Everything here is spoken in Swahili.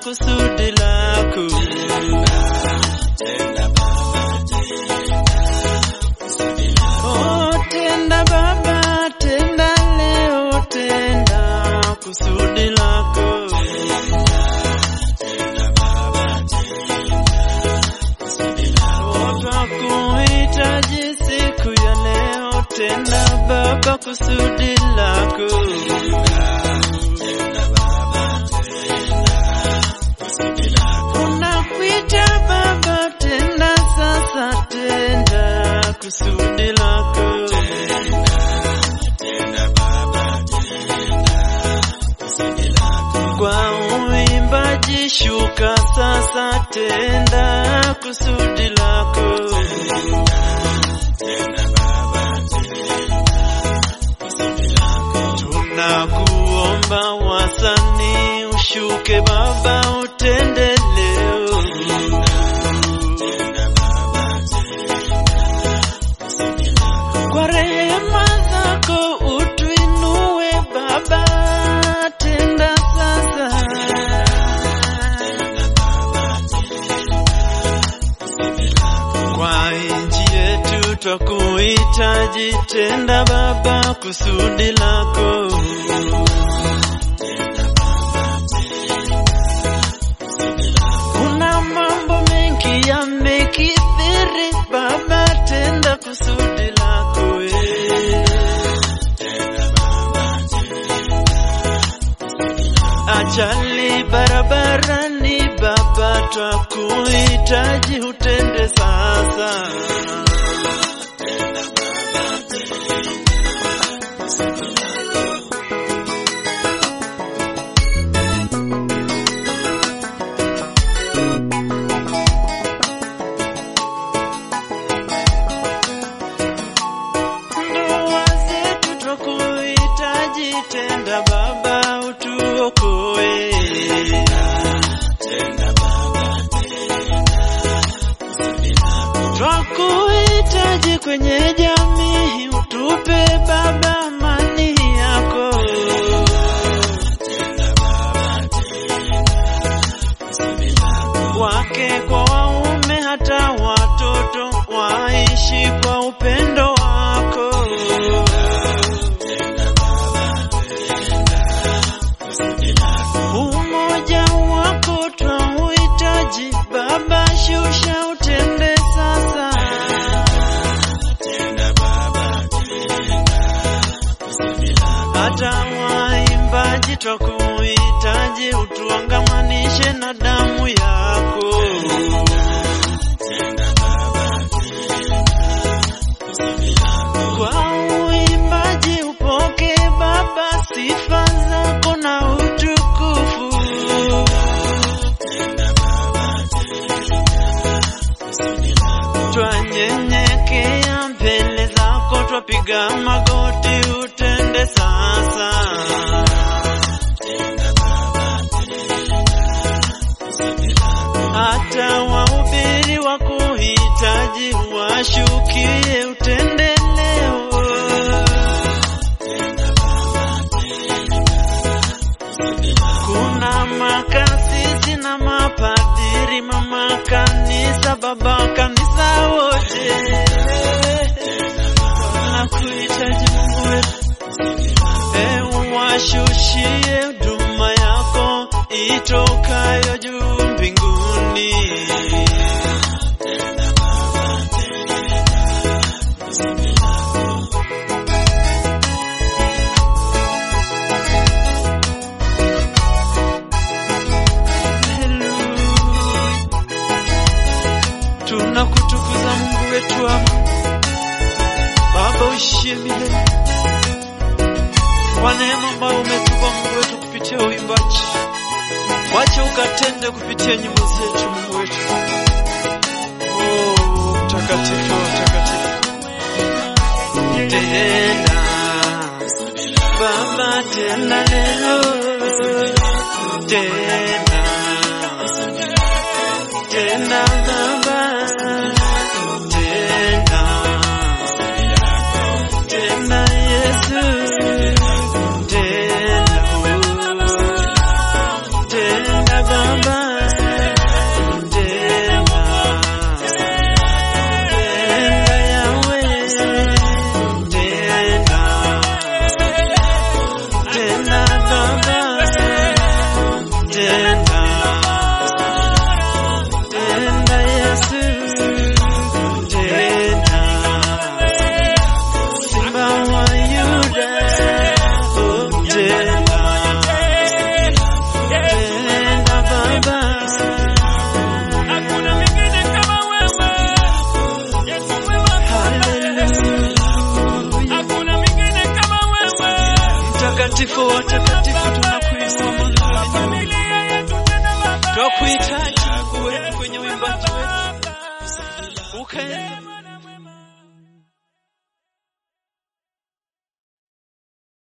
kusudi lako. Oh, tenda Baba, tenda leo, tenda kusudi lako. Oh, twakuhitaji siku ya leo, tenda Baba kusudi lako. Unakuita Baba, tenda sasa, tenda kusudi lako. Kwa uimbaji shuka sasa, tenda kusudi lako. Tunakuomba wasanii, ushuke Baba, utende leo. Kwa rehema zako utuinue Baba, tenda sasa. Kwa nchi yetu twakuhitaji, tenda Baba kusudi lako. Kuna mambo mengi yamekithiri, Baba, tenda kusudi lako eh. Ajali barabarani, Baba, twakuhitaji, utende sasa. Ndoa zetu twakuhitaji, tenda Baba, utuokoe. Twakuhitaji kwenye jamii, utupe Baba amani yako. Wake kwa waume, hata watoto waishi kwa upendo wako. Umoja wako twauhitaji Baba, shusha utende sasa. Hata waimbaji twakuhitaji, utuangamanishe na damu yako. Kwa uimbaji upoke Baba, sifa zako na utukufu. Twanyenyekea mbele zako, twapiga magoti, utende sasa. Hata wahubiri wa kuhitaji washukie, utende leo. Kuna makasisi na mapadiri, mama kanisa, baba kanisa, wote nakuhitaji Mungu wetu, e, washushie huduma yako itokayo juu mbinguni. Tunakutukuza Mungu wetu ama Baba uishie milele kwa neema ambayo umetupa Mungu wetu kupitia uimbaji. Wacha ukatende kupitia nyimbo zetu Mungu wetu. Oh, mtakatifu mtakatifu. Tena Baba, tena leo, tena tena Baba, tena tena Yesu, tena tena Baba, Mtakatifu wa watakatifu, tunakuinua Mungu wetu. Twakuhitaji Mungu wetu kwenye uimbaji wetu, ukaenda